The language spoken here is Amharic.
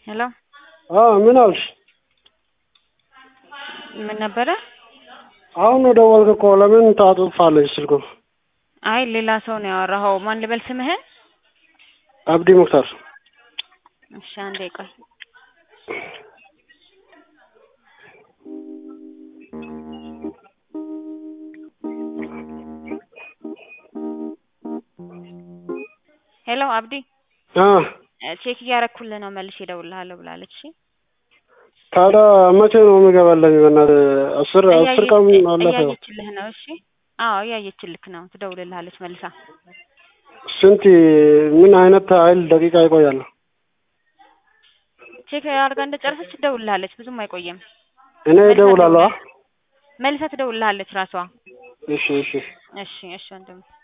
ሄሎ አዎ ምን አልሽ? ምን ነበረ? አሁን ነው ደወልክ እኮ ለምን ታጥፋለች ስልኩን? አይ ሌላ ሰው ነው ያወራኸው። ማን ልበል ስምህን? አብዲ ሙክታር። እሺ አንዴ ቆይ። ሄሎ አብዲ አ ቼክ እያረኩልህ ነው መልሼ እደውልልሃለሁ ብላለች። እሺ ታዲያ መቼ ነው የሚገባለኝ? በእናትህ አስር አስር ቀን አለፈው። እያየችልህ ነው። እሺ አዎ እያየችልክ ነው። ትደውልልሃለች መልሳ። ስንት ምን አይነት ኃይል ደቂቃ ይቆያል? ቼክ አድርጋ እንደጨረሰች ትደውልልሃለች። ብዙም አይቆይም። እኔ እደውላለሁ። መልሳ ትደውልልሃለች ራሷ። እሺ እሺ እሺ እሺ ወንድም